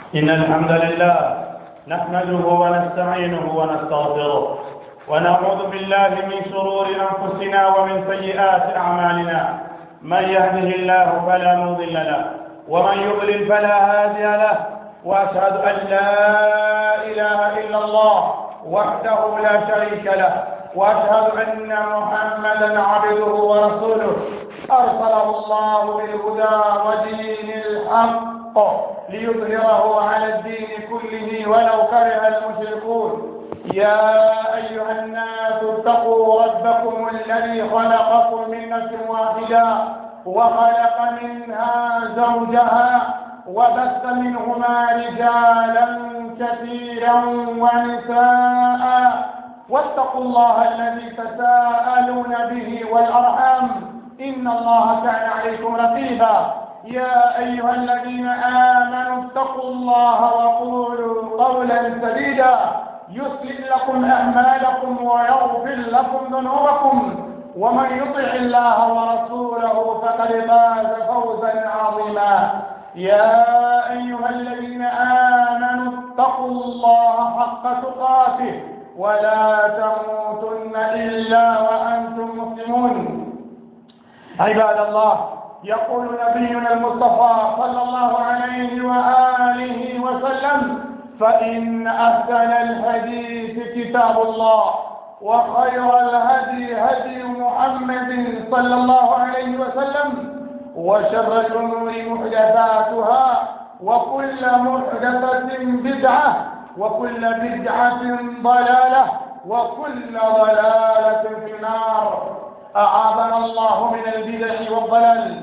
إن الحمد لله نحمده ونستعينه ونستغفره ونعوذ بالله من شرور أنفسنا ومن سيئات أعمالنا من يهده الله فلا مضل له ومن يضلل فلا هادي له وأشهد أن لا إله إلا الله وحده لا شريك له وأشهد أن محمدا عبده ورسوله أرسله الله بالهدى ودين الحق ليظهره على الدين كله ولو كره المشركون يا أيها الناس اتقوا ربكم الذي خلقكم من نفس واحدة وخلق منها زوجها وبث منهما رجالا كثيرا ونساء واتقوا الله الذي تساءلون به والأرحام إن الله كان عليكم رقيبا يا أيها الذين آمنوا اتقوا الله وقولوا قولا سديدا يصلح لكم أعمالكم ويغفر لكم ذنوبكم ومن يطع الله ورسوله فقد فاز فوزا عظيما يا أيها الذين آمنوا اتقوا الله حق تقاته ولا تموتن إلا وأنتم مسلمون عباد الله يقول نبينا المصطفى صلى الله عليه وآله وسلم فإن أحسن الحديث كتاب الله وخير الهدي هدي محمد صلى الله عليه وسلم وشر الأمور محدثاتها وكل محدثة بدعة وكل بدعة ضلالة وكل ضلالة في النار أعاذنا الله من البدع والضلال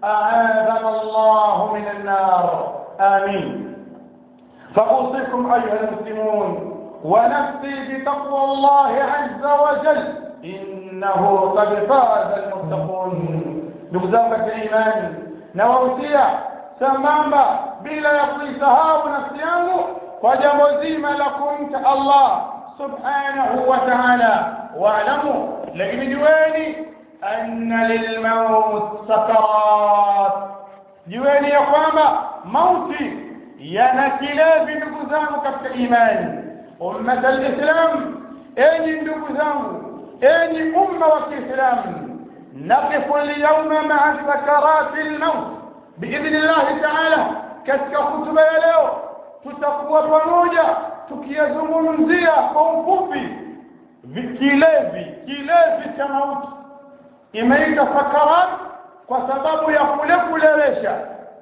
أعاذنا الله من النار آمين فأوصيكم أيها المسلمون ونفسي بتقوى الله عز وجل إنه قد فاز المتقون نقزامة الإيمان نووسيا سمامة بلا يقيسها نفسيانه وجمزيم لكم الله سبحانه وتعالى واعلموا لكن جواني أن للموت سكرات جواني يا قوامة موتي yana kilevi ndugu zangu katika imani ummat alislam enyi ndugu zangu enyi umma wa kiislamu naqifu alyawma maa sakarati lmaut biidhni llahi taala katika hutuba ya leo tutakuwa pamoja tukiyazungumzia kwa ufupi kilevi kilevi cha mauti imeita sakarat kwa sababu ya kule kulewesha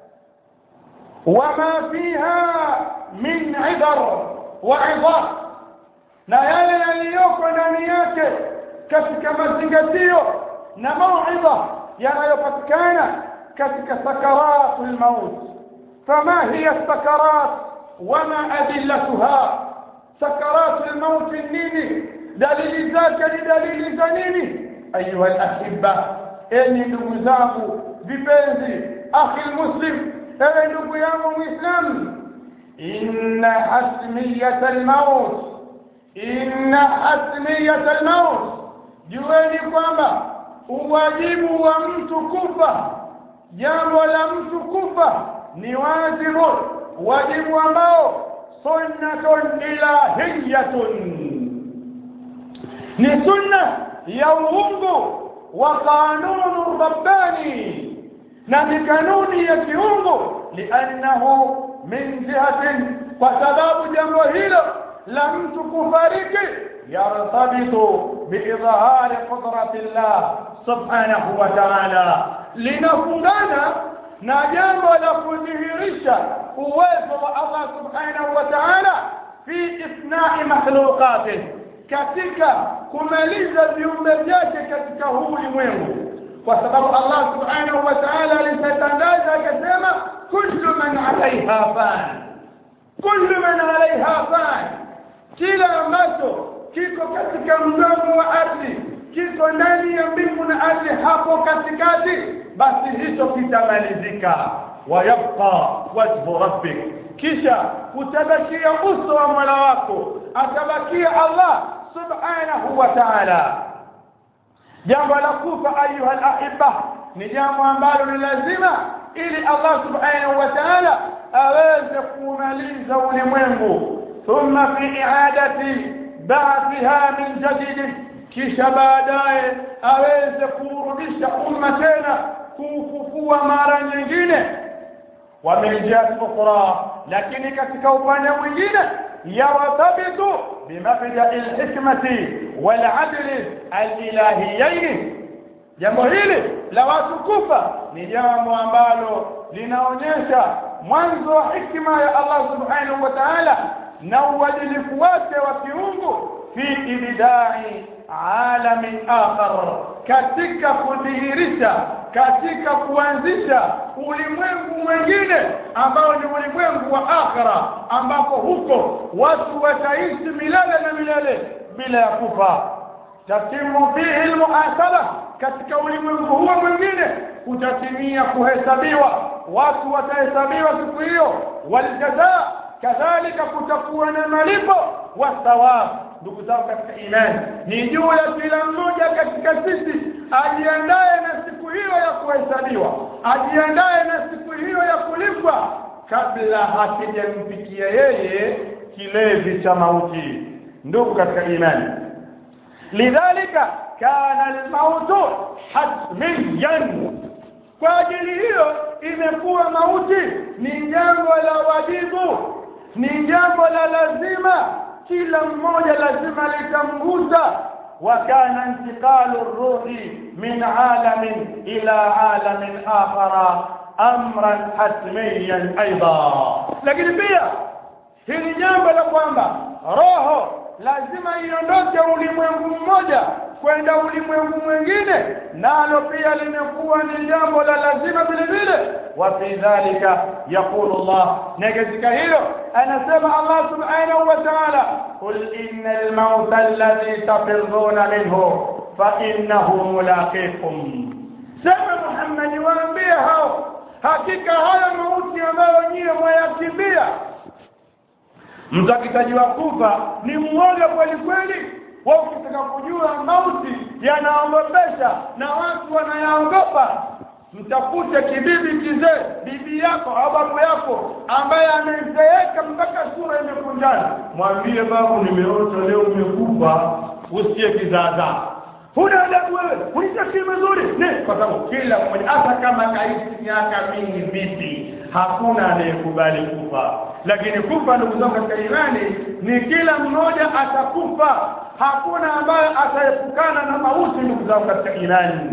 وما فيها من عبر وعظات na yale yaliyoko ndani yake katika mazingatio na mauidha yanayopatikana katika sakaratu lmaut fama hiya sakarat wama adillatuha sakaratu lmauti nini dalili zake ni dalili za nini ayuha lahibba enyi ndugu zangu vipenzi akhi lmuslim ewe ndugu yangu mwislamu inna hasmiyata almaut inna hasmiyata almaut jueni kwamba uwajibu wa mtu kufa jambo la mtu kufa ni wajibu wajibu ambao sunnatun ilahiyatun ni sunna ya uungu wa kanunu rabbani na ni kanuni ya kiungu liannahu min jihatin kwa sababu jambo hilo la mtu kufariki yartabitu biidhari qudrati llah subhanahu wa taala linafungana na jambo la kudhihirisha uwezo wa allah subhanahu wa taala fi ithnai makhluqatih katika kumaliza viumbe vyake katika huu ulimwengu kwa sababu Allah subhanahu wa ta'ala alitangaza akasema kullu man alaiha fan kullu man alaiha fan kila ambacho kiko katika mdomo wa ardhi kiko ndani ya mbingu na ardhi hapo katikati basi hicho kitamalizika wayabqa wajhu rabbik kisha utabakia uso wa mola wako atabakia Allah subhanahu wa ta'ala jambo la kufa ayuha alahibba ni jambo ambalo ni lazima ili Allah subhanahu wa ta'ala aweze kumaliza ulimwengu thumma fi i'adati ba'thiha min jadid kisha baadaye aweze kurudisha umma tena kufufua mara nyingine wa min jihati ukhra lakini katika upande mwingine yartabitu bimabda'i alhikmati waladli alilahiyaini jambo hili la watu kufa ni jambo ambalo linaonyesha mwanzo wa hikma ya Allah subhanahu wa ta'ala na uadilifu wake wa kiungu fi ibdai alamin akhar katika kudhihirisha katika kuanzisha ulimwengu mwingine ambao ni ulimwengu wa akhira ambapo huko watu wataishi milele na milele bila ya kufa tatimu fihi almuhasaba katika ulimwengu huo mwingine kutatimia kuhesabiwa watu watahesabiwa siku hiyo waljazaa kadhalika kutakuwa na malipo wathawab ndugu zangu katika imani ni juu ya kila mmoja katika sisi ajiandaye na siku hiyo ya kuhesabiwa ajiandaye na siku hiyo ya kulipwa kabla hakijamfikia yeye kilevi cha mauti ndugu katika imani lidhalika kana almautu hatmiyan kwa ajili hiyo imekuwa mauti ni jambo la wajibu ni jambo la lazima kila mmoja lazima litamgusa وكان انتقال الروح من عالم إلى عالم آخر أمرا حتميا أيضا lakini pia hili jambo la kwamba roho lazima iondoke ulimwengu mmoja kwenda ulimwengu mwingine nalo pia limekuwa ni jambo la lazima vile vile wa fi dhalika yaqulu Allah na katika hilo anasema Allah subhanahu wa ta'ala qul innal mauta alladhi tafirruna minhu fa innahu mulaqikum sema Muhammad waambie hao hakika haya mauti ambayo nyie mwayakimbia mtu akitajiwa kufa ni mwoga kweli kweli wao ukitaka kujua mauti yanaogopesha na watu wanayaogopa mtafute kibibi kizee bibi yako au babu yako ambaye amezeeka mpaka sura imekunjana mwambie babu nimeota leo umekufa usiye kizaazaa huna adabu wewe unitakii mazuri ne kwa sababu kila mmoja hata kama kaishi miaka mingi vipi hakuna anayekubali kufa lakini kufa ndugu zangu katika imani ni kila mmoja atakufa hakuna ambaye ataepukana na mauti ndugu zangu katika imani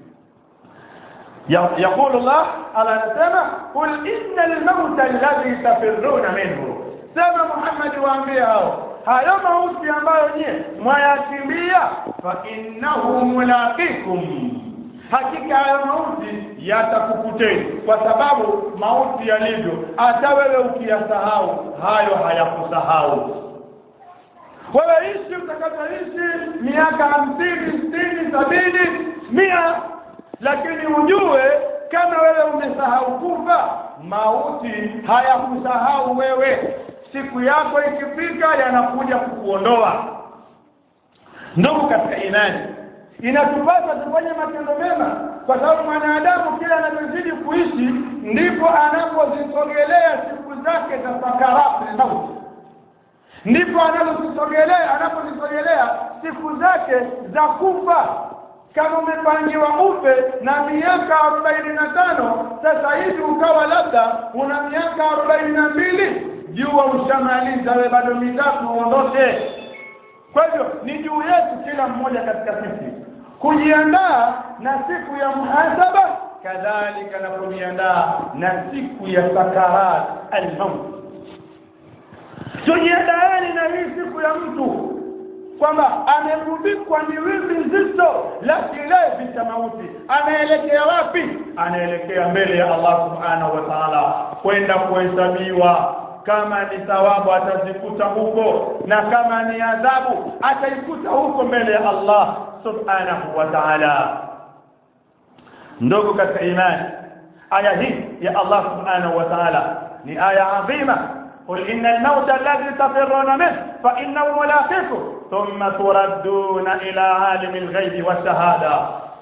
يقول الله على نسمة قل إن الموت الذي تفرون منه سمى محمد وأنبياءه hayo mauti ambayo nyie mwayakimbia fa innahu mulaqikum hakika hayo mauti yatakukuteni kwa sababu mauti yalivyo hata wewe ukiyasahau hayo hayakusahau wewe ishi utakapoishi miaka hamsini sitini sabini mia lakini ujue kama wewe umesahau kufa mauti hayakusahau wewe siku yako ikifika yanakuja kukuondoa ndugu katika imani inatupasa tufanye matendo mema kwa sababu mwanadamu kila anavyozidi kuishi ndipo anapozisogelea siku zake za sakarati mauti ndipo anapozisogelea anapozisogelea siku zake za kufa kama umepangiwa ufe na miaka arobaini na tano sasa hivi ukawa labda una miaka arobaini na mbili jua ushamaliza we bado mitatu uondoke kwa hivyo ni juu yetu kila mmoja katika sisi kujiandaa na siku ya muhasaba kadhalika na kujiandaa na siku ya sakarat almaut tujiandaani na hii siku ya mtu kwamba amerudikwa ni wimbi nzito la kilevi cha mauti anaelekea wapi anaelekea mbele ya Allah subhanahu wa ta'ala kwenda kuhesabiwa kama ni thawabu atazikuta huko na kama ni adhabu ataikuta huko mbele ya Allah subhanahu wa ta'ala ndogo katika imani aya hii ya Allah subhanahu wa ta'ala ni aya adhima قل إن الموت الذي تفرون منه فإنه ملاقيكم ثم تردون إلى عالم الغيب والشهادة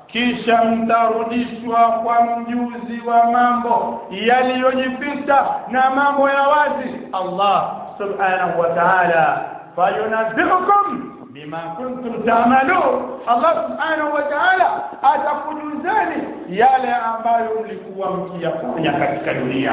kisha mtarudishwa kwa mjuzi wa mambo yaliyojificha na mambo ya wazi Allah subhanahu wa ta'ala fayunabbiukum bima kuntum ta'malun Allah subhanahu wa ta'ala atakujuzeni yale ambayo mlikuwa mkiyafanya katika dunia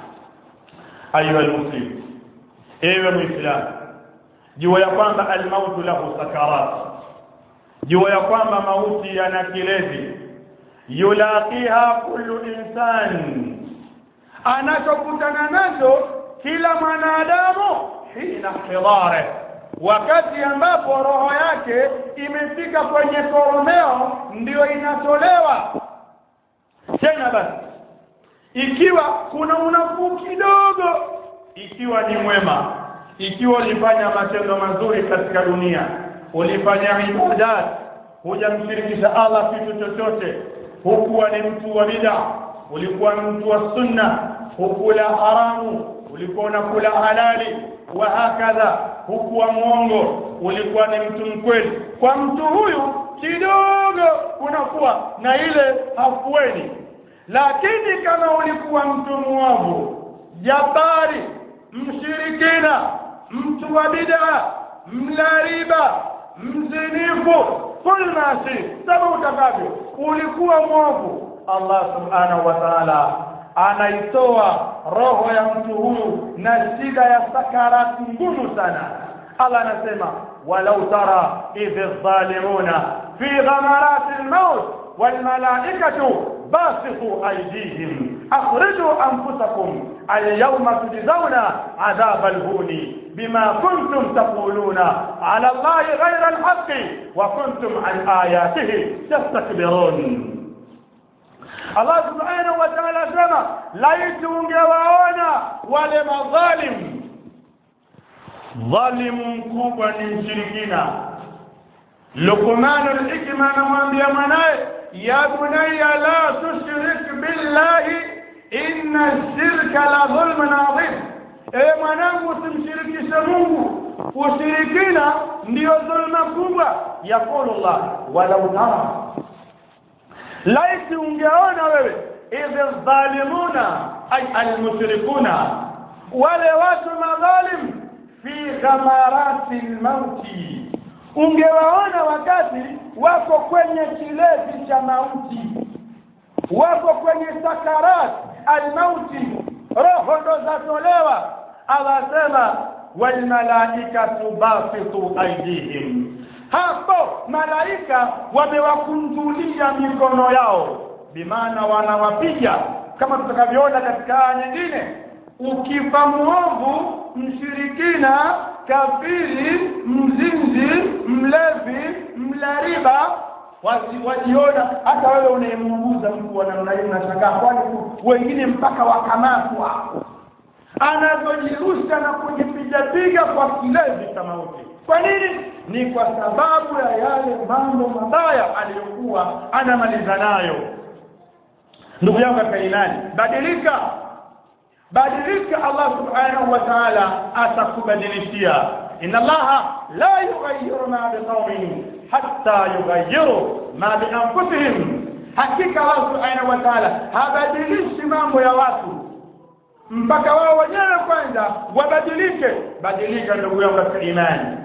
ayuha almuslim ewe muislam jua ya kwamba almautu lahu sakarat jua ya kwamba mauti yana kilezi yulaqiha kullu insan anachokutana nacho kila mwanadamu hina hidare wakati ambapo roho yake imefika kwenye koromeo ndiyo inatolewa tena basi ikiwa kuna unafuu kidogo ikiwa ni mwema ikiwa ulifanya matendo mazuri katika dunia ulifanya ibadat hujamshirikisha Allah kitu chochote hukuwa ni mtu wa bid'a ulikuwa mtu wa sunna hukula haramu ulikuwa unakula halali wa hakadha hukuwa mwongo ulikuwa ni mtu mkweli kwa mtu huyu kidogo kunakuwa na ile hafueni lakini kama ulikuwa mtu muovu jabari mshirikina mtu wa bid'a mla riba mzinifu kul masi sema utakavyo ulikuwa mwovu Allah subhanahu wa ta'ala anaitoa roho ya mtu huyu na shida ya sakarati ngumu sana Allah anasema walau tara idh adh-dhalimuna fi ghamarati al-maut wal malaikatu باسطوا أيديهم أخرجوا أنفسكم اليوم تجزون عذاب الهون بما كنتم تقولون على الله غير الحق وكنتم عن آياته تستكبرون الله سبحانه وتعالى سما laiti ungewaona wale madhalim dhalimu mkubwa ni mshirikina Luqman al-Hikma anamwambia mwanaye ya bunayya la tushrik billahi inna shirka la dhulmun adhim ewe mwanangu usimshirikishe Mungu ushirikina ndiyo dhulma kubwa yaqulu Allah walau tara laiti ungeona wewe idh dhalimuna ay almushrikuna wale watu madhalim fi ghamarati lmauti ungewaona wakati wako kwenye kilezi cha mauti wako kwenye sakarat almauti roho ndo zatolewa awasema walmalaikatu basitu aidihim hapo malaika wamewakunjulia mikono yao bimaana wanawapiga kama tutakavyoona katika aya nyingine ukifa muovu mshirikina kafiri mzinzi mlevi mlariba wajiona hata wewe unayemuuguza mtu wa namna hiyo unashangaa kwani wengine mpaka wakamatwa anavyojirusha na kujipigapiga kwa kilevi cha mauti kwa nini ni kwa sababu ya yale mambo mabaya aliyokuwa anamaliza nayo ndugu yangu katika imani badilika badilika Allah subhanahu wa ta'ala atakubadilishia inna Allah la yughayyiru ma biqaumin hatta yughayyiru ma bi anfusihim hakika Allah subhanahu wa ta'ala habadilishi mambo ya watu mpaka wao wenyewe kwanza wabadilike badilika ndugu yangu katika imani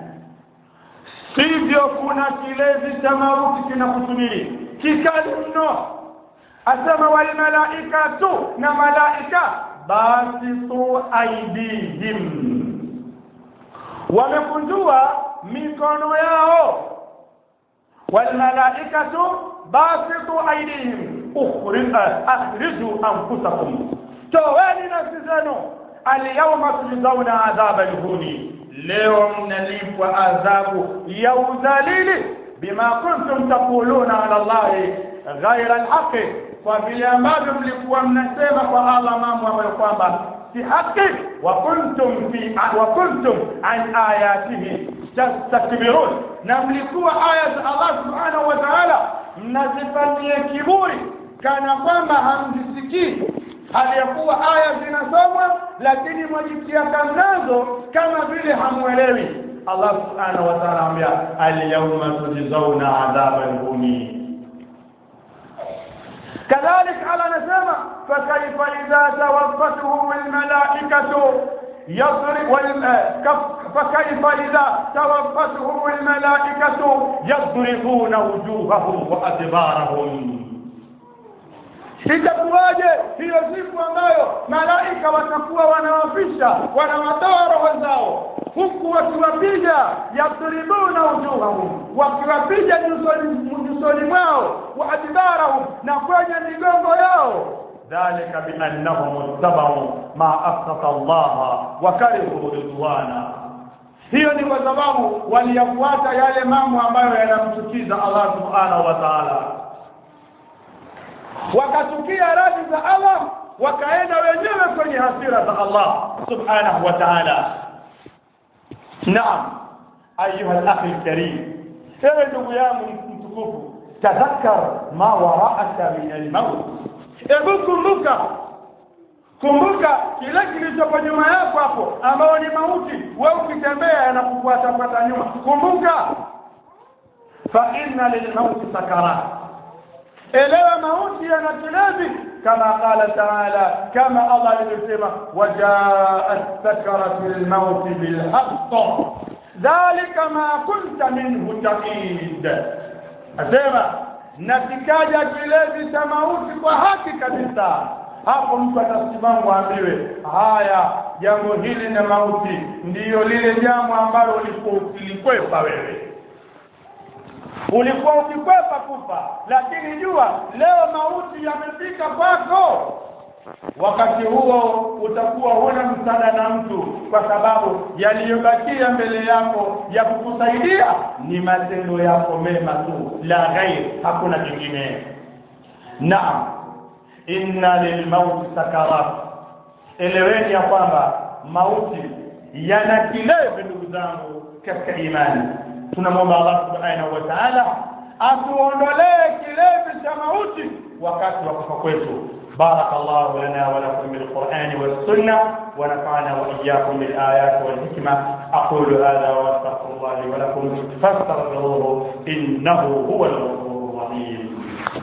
sivyo kuna kilezi cha mauti kinakusubiri kikali mno asema wal malaikatu na malaika basitu aidihim wamekunjua mikono yao walmalaikatu basitu aidihim akhriju anfusakum toweni nafsi zenu alyawma tujzauna adhaba lhuni leo mnalipwa adhabu ya udhalili bima kuntum taquluna ala llahi ghaira alhaqi kwa vile ambavyo mlikuwa mnasema kwa Allah mambo ambayo kwamba si haki wa kuntum fi wa kuntum an ayatihi tastakbirun na mlikuwa aya za Allah subhanahu wa ta'ala mnazifanyia kiburi kana kwamba hamzisikii hali ya kuwa aya zinasomwa lakini mwajitia kamnazo kama vile hamuelewi Allah subhanahu wa ta'ala anambia al-yawma tujzauna adhaba al-huni كذلك على نسمة فكيف إذا توفتهم الملائكة يضرب فكيف إذا توفتهم الملائكة يضربون وجوههم وأدبارهم itakuwaje hiyo siku ambayo malaika watakuwa wanawafisha wanawatoa roho zao huku wakiwapiga yadribuna wujuhahum wakiwapiga nyusoni mwao wa adbarahum na kwenye migongo yao dhalika biannahum ittabau ma asqata allaha wa karihu ridwana hiyo ni kwa sababu waliyafuata yale mambo ambayo yanamchukiza allah subhanahu wa taala wakachukia radhi za allah wakaenda wenyewe kwenye hasira za allah subhanahu wa taala naam ayuha lakhi lkarim ewe ndugu yangu mtukufu tadhakkar ma waraaka min almaut hebu kumbuka kumbuka kile kilichopo nyuma yako hapo ambao ni mauti wewe ukitembea yanakufuatafuata nyuma kumbuka fa inna lilmauti sakarat elewa mauti yana kilevi kama qala taala kama allah alivyosema wajaat sakaratu lmauti bilhaq dhalika ma kunta minhu tahid asema na kikaja kilezi cha mauti kwa haki kabisa hapo mtu atasimama aambiwe haya jambo hili na mauti ndiyo lile jambo ambalo ulikuwa ukilikwepa wewe ulikuwa ukikwepa kufa lakini jua leo mauti yamefika kwako wakati huo utakuwa huna msaada na mtu kwa sababu yaliyobakia mbele yako ya kukusaidia ni matendo yako mema tu la ghair hakuna kingine naam inna lilmauti sakarat eleweni ya kwamba mauti yana kilevi ndugu zangu katika imani tunamwomba allah subhanahu wa taala atuondolee kilevi cha mauti wakati wa kufa kwetu بارك الله لنا ولكم بالقرآن والسنة ونفعنا وإياكم بالآيات والحكمة أقول هذا وأستغفر الله لي ولكم فاستغفروه إنه هو الغفور الرحيم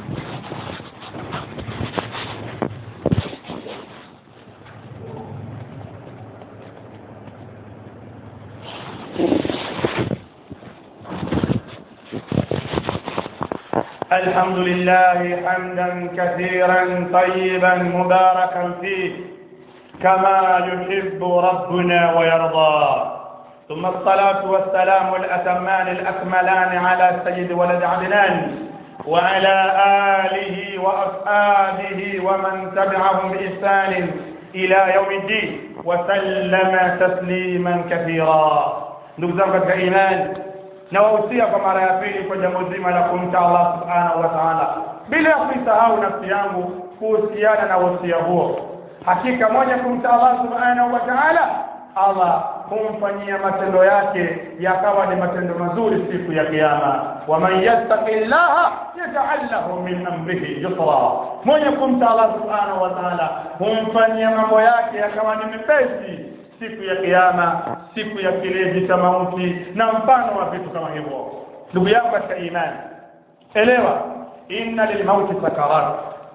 الحمد لله حمدا كثيرا طيبا مباركا فيه كما يحب ربنا ويرضى ثم الصلاة والسلام الأتمان الأكملان على سيد ولد عدنان وعلى آله وأصحابه ومن تبعهم بإحسان إلى يوم الدين وسلم تسليما كثيرا نبذل كإيمان nawahusia kwa mara ya pili kwa jambo zima la kumcha Allah subhanahu wa ta'ala bila ya kuisahau nafsi yangu kuhusiana na wasia huo hakika moja kumcha Allah subhanahu wa ta'ala Allah humfanyia matendo yake yakawa ni matendo mazuri siku ya kiyama waman yattaqillaha yaj'al lahu min amrihi yusra mwenye kumcha Allah subhanahu wa ta'ala humfanyia mambo yake yakawa ni mepesi siku ya kiyama siku ya kilezi cha mauti na mfano wa vitu kama hivyo ndugu yangu katika imani elewa inna lilmauti sakarat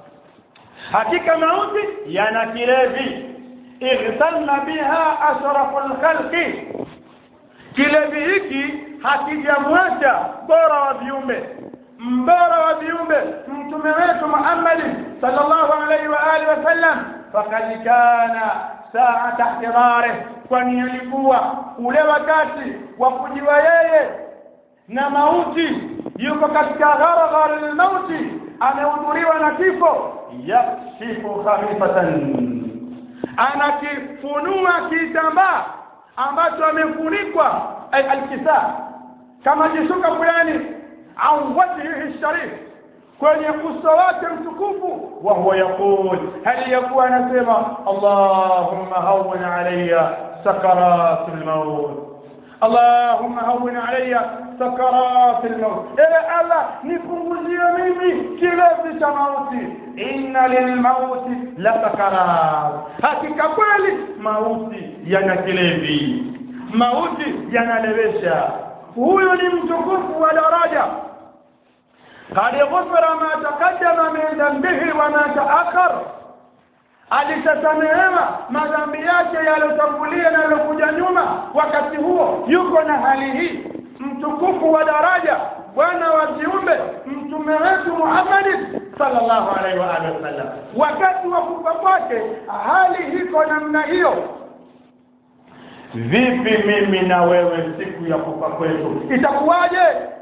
hakika mauti yana kilevi ightanna biha ashrafu lkhalqi kilevi hiki hakijamwacha bora wa viumbe mbora wa viumbe mtume wetu muhammadi sallallahu alaihi wa alihi wasallam fakad kana saata ihtirarih kwani alikuwa ule wakati wa kujiwa yeye na mauti yuko katika gharghar lmauti amehudhuriwa na kifo yakshifu khafifatan anakifunua kitambaa ambacho amefunikwa ay alkisa kama jishuka fulani an wajhihi sharif kwenye uso wake mtukufu wa huwa yaqul hali yakuwa anasema allahumma hawwin alayya sakarat almaut allahumma hawwin alayya sakarat almaut ewe allah nipunguzie mimi kilevi cha mauti inna lilmauti la sakarat hakika kweli mauti yana kilevi mauti yanalewesha huyu ni mtukufu wa daraja qad ghufira ma taqaddama min dhanbihi wa ma ta'akhkhar alishasamehewa madhambi yake yaliyotangulia na yaliyokuja nyuma wakati huo yuko na hali hii mtukufu wa daraja bwana wa viumbe mtume wetu Muhammad sallallahu alaihi wa alihi wasallam wakati wa kufa kwake hali iko namna hiyo vipi mimi na wewe siku ya kufa kwetu itakuwaje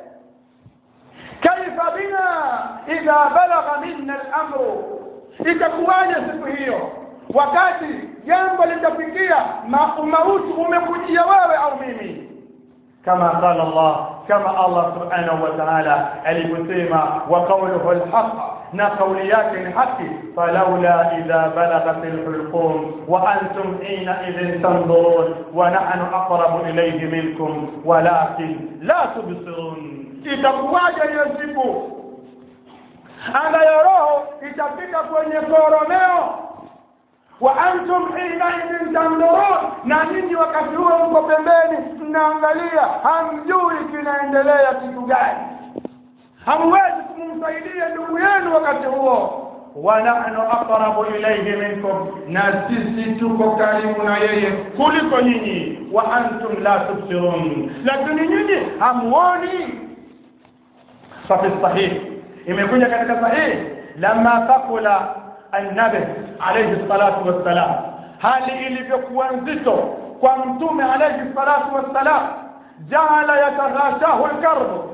kaifa bina idha balagha minna al-amru itakuwaje siku hiyo wakati jambo litafikia mauti umekujia wewe au mimi كما قال الله كما الله سبحانه وتعالى aliposema wa qawluhu alhaq na kauli yake ni haki falawla idha balagat alhulqum wa antum hina idhin tanzurun wa nahnu aqrabu ilayhi minkum walakin la tubsirun itakuwaje hiyo siku ambayo roho itafika kwenye koromeo wa antum hinaidhin tandurun na ninyi wakati huo mko pembeni mnaangalia hamjui kinaendelea kitu gani hamwezi kumsaidia ndugu yenu wakati huo wa nahnu aqrabu ilayhi minkum na sisi tuko karibu na yeye kuliko nyinyi wa antum la tubsirun lakini nyinyi hamuoni fafi sahih imekuja katika sahih lama thaqula النبي عليه الصلاة والسلام hali ilivyokuwa nzito kwa mtume alayhi salatu wassalam jaala yataghashahu alkarbu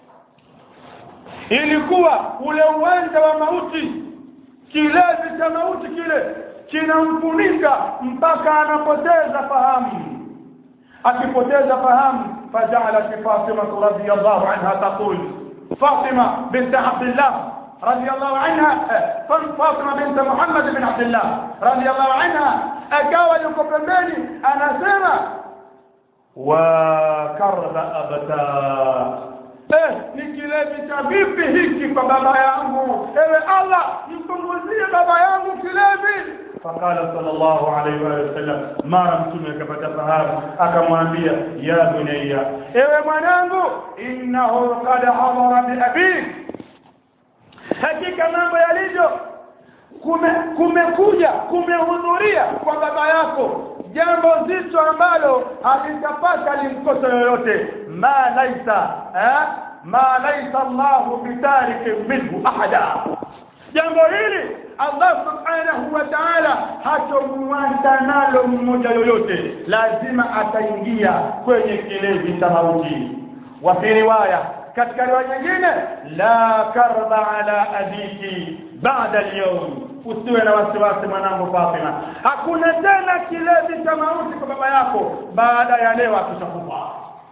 ilikuwa ule uwanja wa mauti kilevi cha mauti kile kinamfunika mpaka anapoteza fahamu akipoteza fahamu fajalat fatima radhiyallahu anha taqul fatima bint abdillah رضي الله عنها فاطمة بنت محمد بن عبد الله رضي الله عنها أكاوى لكبرماني أنا سمع وكرب أبتا Eh, ni kilevi cha vipi hiki kwa baba yangu? Ewe Allah, mpunguzie baba yangu kilevi. Fakala sallallahu alaihi wa sallam, mara mtume akapata fahamu, akamwambia ya bunayya, ewe mwanangu, innahu qad hadara bi abik hakika mambo yalivyo kume kumekuja kumehudhuria kwa baba yako jambo zito ambalo halitapata limkosa yoyote ma laisa eh? ma laisa Allahu bitariki minhu ahada jambo hili Allah subhanahu wa ta'ala hatomwacha nalo mmoja yoyote lazima ataingia kwenye kilevi cha mauti wa fi riwaya katika riwaya nyingine la karba ala abiki baada al-yawm usiwe na wasiwasi mwanangu Fatima hakuna tena kilevi cha mauti kwa baba yako baada ya leo akishakufa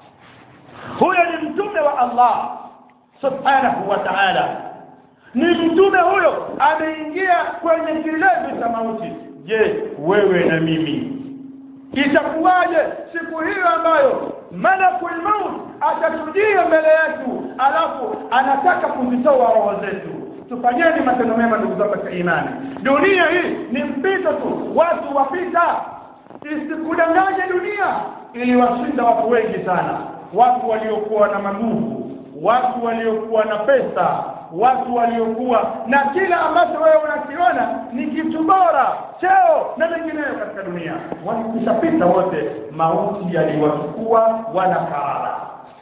huyo ni mtume wa Allah subhanahu wa ta'ala ni mtume huyo ameingia kwenye kilevi cha mauti je wewe na mimi itakuwaje siku hiyo ambayo malakul maut atatujia mbele yetu alafu anataka kuzitoa roho zetu tufanyeni matendo mema ndugu zangu katika imani dunia hii ni mpito tu watu wapita isikudanganye dunia iliwashinda watu wengi sana watu waliokuwa na maguvu watu waliokuwa na pesa watu waliokuwa na kila ambacho wewe unakiona ni kitu bora cheo na mengineyo katika dunia walikushapita wote mauti yaliwachukua wanakarara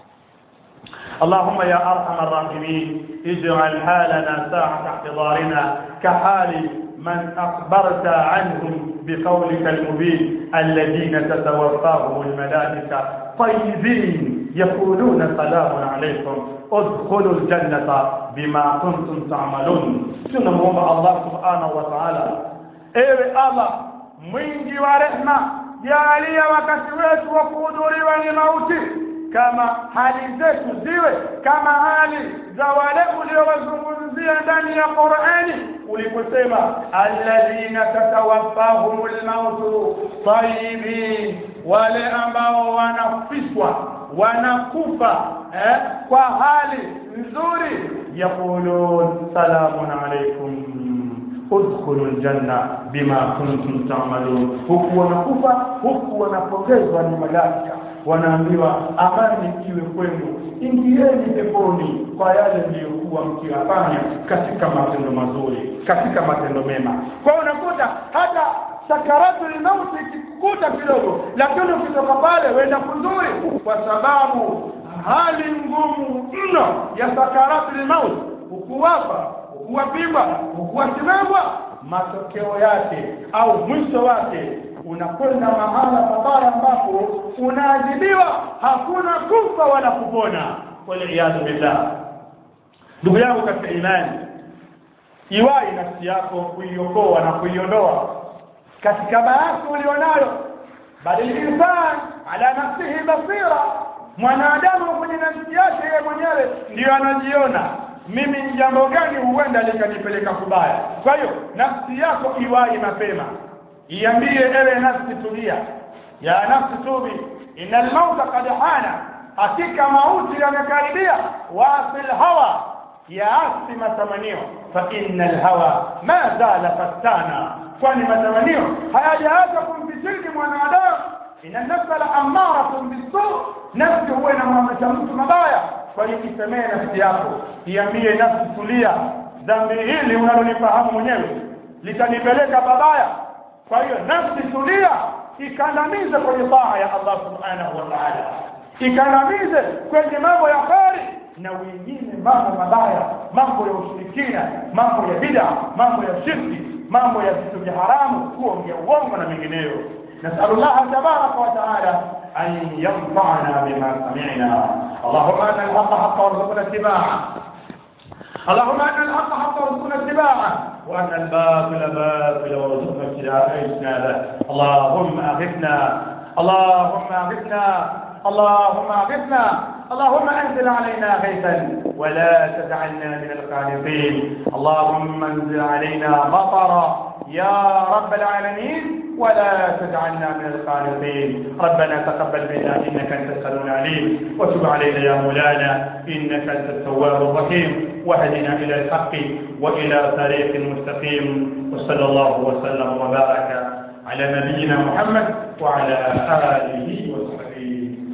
اللهم يا ارحم الراحمين اجعل حالنا ساعة احتضارنا كحال من اخبرت عنهم بقولك المبين الذين تتوفاهم الملائكة طيبين يقولون سلام عليكم ادخلوا الجنة بما كنتم تعملون tunamwomba Allah subhanahu wa ta'ala ewe Allah mwingi wa rehma jalia wakati wetu wa kuhudhuriwa ni mauti kama hali zetu ziwe kama hali za wale uliowazungumzia ndani ya Qur'ani uliposema alladhina tatawaffahumul mautu tayyibin wale ambao wanafishwa wanakufa eh, kwa hali nzuri yaqulun salamun alaykum udkhulu aljanna bima kuntum ta'malun huku wanakufa huku wanapongezwa ni malaika wanaambiwa amani iwe kwenu ingieni peponi kwa yale mliyokuwa mkiyafanya katika matendo mazuri katika matendo mema kwa hiyo unakuta hata sakaratul mauti ikikukuta kidogo lakini ukitoka pale wenda kuzuri kwa sababu hali ngumu mno ya sakaratul mauti ukuwapa ukuwapigwa ukuwasimamwa matokeo yake au mwisho wake unakwenda mahala pabaya ambapo unaadhibiwa hakuna kufa wala kupona waliyadhu billah ndugu yangu katika imani iwai nafsi yako kuiokoa na kuiondoa katika maasi ulionayo bali linsan ala nafsihi basira mwanadamu kwenye nafsi yake yeye mwenyewe ndiyo anajiona mimi ni jambo gani huenda likanipeleka kubaya kwa hiyo nafsi yako iwai mapema iambie ewe nafsi tulia ya nafsi tubi ina almauta kad hana hakika mauti yamekaribia wasil hawa yaasi matamanio fa inna alhawa ma zala fattana kwani matamanio hayajaacha kumfitini mwanadamu ina nafsa la amaratun bisu nafsi huwa inamwamrisha mtu mabaya kwa hiyo isemee nafsi yako iambie nafsi tulia dhambi hili unalolifahamu mwenyewe litanipeleka babaya kwa hiyo nafsi tulia ikandamize kwenye taa ya Allah subhanahu wa ta'ala ikandamize kwenye mambo ya kheri na wengine mambo mabaya mambo ya ushirikina mambo ya bid'a mambo ya shirki mambo ya vitu vya haramu kuongea uongo na mengineyo نسأل الله تبارك وتعالى أن ينفعنا بما سمعنا اللهم أن الحق حق وارزقنا اتباعه اللهم أن الحق حق وارزقنا اتباعه وأن الباطل باطل وارزقنا اجتنابه اللهم أغثنا اللهم أغثنا اللهم أغثنا اللهم أنزل علينا غيثا ولا تجعلنا من القانطين اللهم انزل علينا مطرا يا رب العالمين ولا تجعلنا من القانطين ربنا تقبل منا انك انت السميع العليم وتب علينا يا مولانا انك انت التواب الرحيم واهدنا الى الحق والى طريق مستقيم وصلى الله وسلم وبارك على نبينا محمد وعلى اله وصحبه